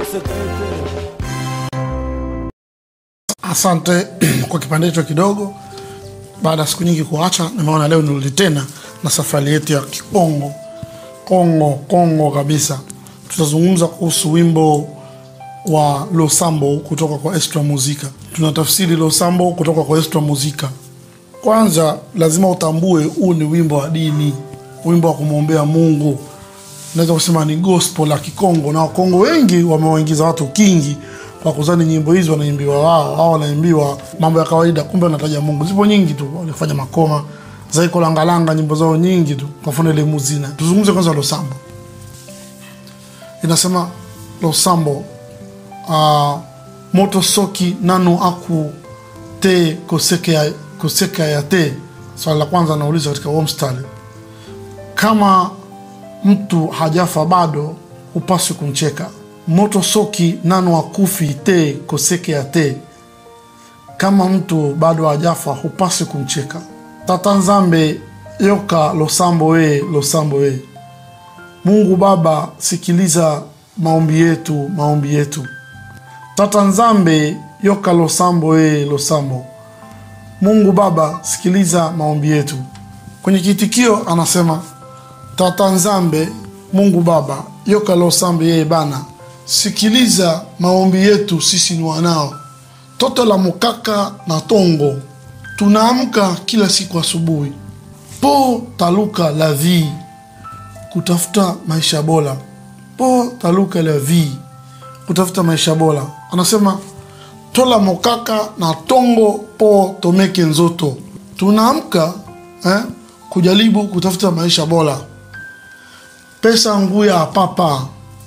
Asante kwa kipande hicho kidogo. Baada ya siku nyingi kuacha, nimeona leo nirudi tena na safari yetu ya Kikongo, Kongo Kongo kabisa. Tutazungumza kuhusu wimbo wa Losambo kutoka kwa Extra Muzika. Tunatafsiri Losambo kutoka kwa Extra Muzika. Kwanza lazima utambue huu ni wimbo wa dini, wimbo wa kumwombea Mungu. Naweza kusema ni gospel la Kikongo, na Wakongo wengi wamewaingiza watu kingi kwa kuzani nyimbo hizi wanaimbiwa wao au wanaimbiwa mambo ya kawaida, kumbe wanataja Mungu. Zipo nyingi tu, walifanya makoma zaiko langalanga, nyimbo zao nyingi tu, kwa mfano ile muzina. Tuzungumze kwanza Losambo. Inasema Losambo, uh, moto soki nano aku te koseke ya, koseka ya te. Swali la kwanza nauliza katika huo mstari, kama mtu hajafa bado hupaswi kumcheka. Moto soki nano akufi te koseke ya te, kama mtu bado hajafa hupaswi kumcheka. Tata Nzambe yoka losambo we losambo we. Mungu Baba, sikiliza maombi yetu, maombi yetu. Tata Nzambe yoka losambo we losambo. Mungu Baba, sikiliza maombi yetu. Kwenye kitikio anasema Tata Nzambe, Mungu Baba, yoka losambe yeye bana, sikiliza maombi yetu, sisi ni wanao toto la mukaka na tongo. Tunaamka kila siku asubuhi po taluka la vie, kutafuta maisha bora. Po taluka la vie, kutafuta maisha bora. Anasema tola mokaka na tongo po tomeke nzoto. Tunaamka eh, kujaribu kutafuta maisha bora. Pesa nguya papa,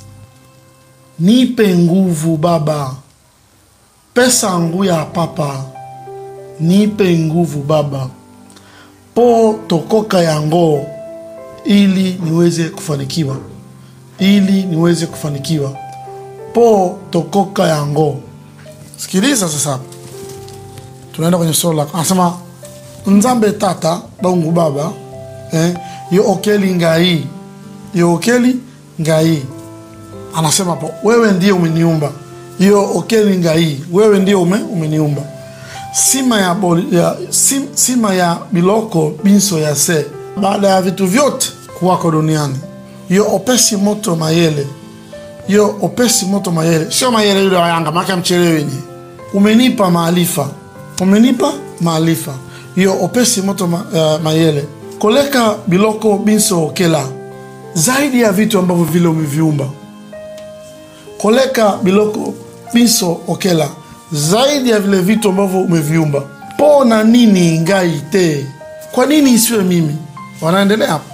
nipe nguvu baba. Pesa nguya papa, nipe nguvu baba, po tokoka yango, ili niweze kufanikiwa, ili niweze kufanikiwa, po tokoka yango. Sikiliza sasa, tunaenda kwenye sura la anasema nzambe tata bangu baba eh, yo okeli ngai yo okeli ngai anasema po wewe ndiye umeniumba yo okeli ngai wewe ndiye ume, umeniumba sima ya, bol, ya sim, sima ya biloko binso ya se baada ya vitu vyote kuwako duniani yo opesi moto mayele yo opesi moto mayele sio mayele yule wa Yanga maka mchele wenye umenipa maarifa umenipa maarifa yo opesi moto ma, uh, mayele koleka biloko binso okela zaidi ya vitu ambavyo vile umeviumba koleka biloko binso okela zaidi ya vile vitu ambavyo umeviumba po na nini ngai te kwa nini isiwe mimi wanaendelea hapo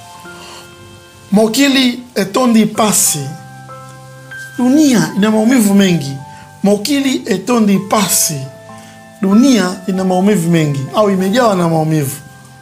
mokili etondi pasi dunia ina maumivu mengi mokili etondi pasi dunia ina maumivu mengi au imejawa na maumivu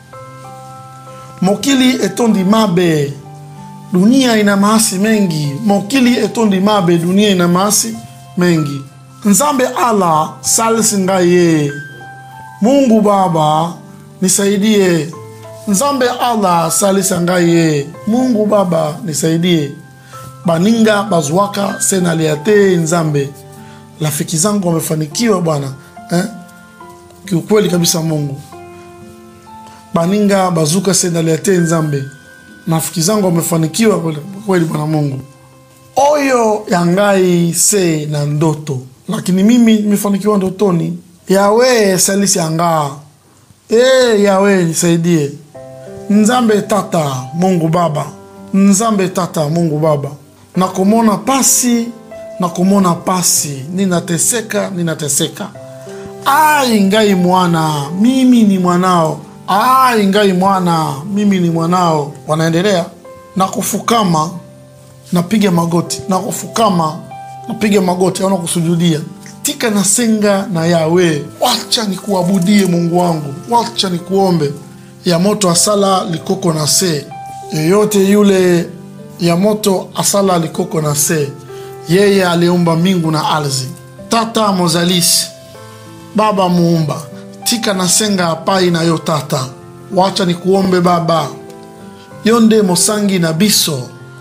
mokili etondi mabe dunia ina maasi mengi mokili etondi mabe dunia ina maasi mengi nzambe ala salisi ngaye mungu baba nisaidie nzambe ala salisa ngaye mungu baba nisaidie baninga bazwaka senalia te nzambe rafiki zangu wamefanikiwa bwana eh? kiukweli kabisa mungu baninga bazuka senalia te nzambe rafiki zangu wamefanikiwa kweli- kweli bwana mungu oyo yangai se na ndoto lakini mimi nimefanikiwa ndotoni yawe salisi yangaa e yawe nisaidie nzambe tata mungu baba nzambe tata mungu baba nakomona pasi nakomona pasi ninateseka ninateseka ai ngai mwana mimi ni mwanao ai ngai mwana mimi ni mwanao wanaendelea na kufukama napiga magoti na kufukama napiga magoti au nakusujudia tika nasenga na yawe wacha nikuabudie mungu wangu wacha nikuombe ya moto asala likoko na se yeyote yule ya moto asala likoko na se yeye aliumba mbingu na ardhi tata mozalisi baba muumba tika nasenga apai na yo tata wacha nikuombe baba yo nde mosangi na biso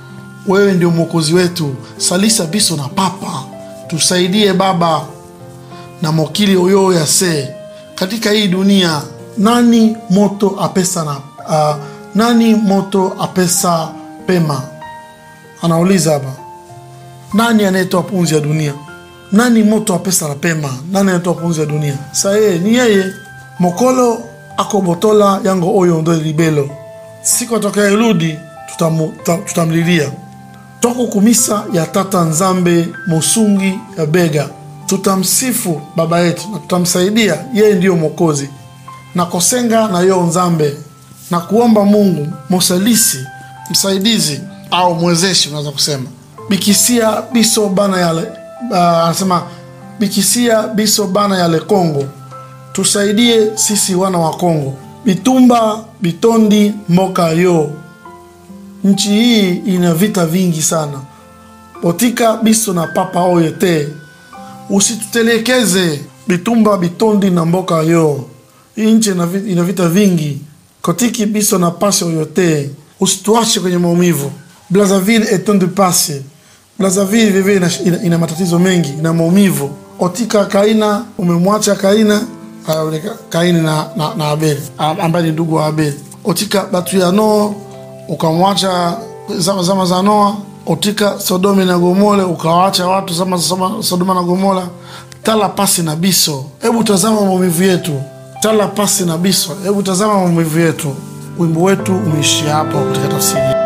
wewe ndio mwokozi wetu salisa biso na papa tusaidie baba na mokili oyo yase katika hii dunia nani moto apesa na uh, nani moto apesa pema anauliza hapa nani anayetoa pumzi ya dunia nani moto apesa na pema nani anayetoa pumzi ya dunia sa yeye ni yeye mokolo akobotola yango oyo ndo libelo siku atakayerudi tutamu- ta- tutamlilia toko kumisa ya tata nzambe mosungi ya bega tutamsifu baba yetu na tutamsaidia yeye ndiyo mwokozi na kosenga na yo nzambe na kuomba mungu mosalisi msaidizi au mwezeshi unaweza kusema bikisia biso bana yale uh, anasema bikisia biso bana yale kongo tusaidie sisi wana wa kongo bitumba bitondi mboka yo nchi hii ina vita vingi sana botika biso na papa oyo te usitutelekeze bitumba bitondi na mboka yo hii nchi ina vi- ina vita vingi kotiki biso na pasi oyo te usituache kwenye maumivu blazaville etonde pasi blazaville vivyo ina, ina, ina matatizo mengi ina maumivu otika kaina umemwacha kaina uh, kaini na, na, na abeli ah, ambaye ni ndugu wa abeli otika batu ya noo ukamwacha zama, zama za noa otika sodomi na gomole ukawacha watu zama za Soma- sodoma na gomora tala pasi na biso hebu tazama maumivu yetu tala pasi na biso hebu tazama maumivu yetu wimbo wetu umeishia hapo katika tafsiri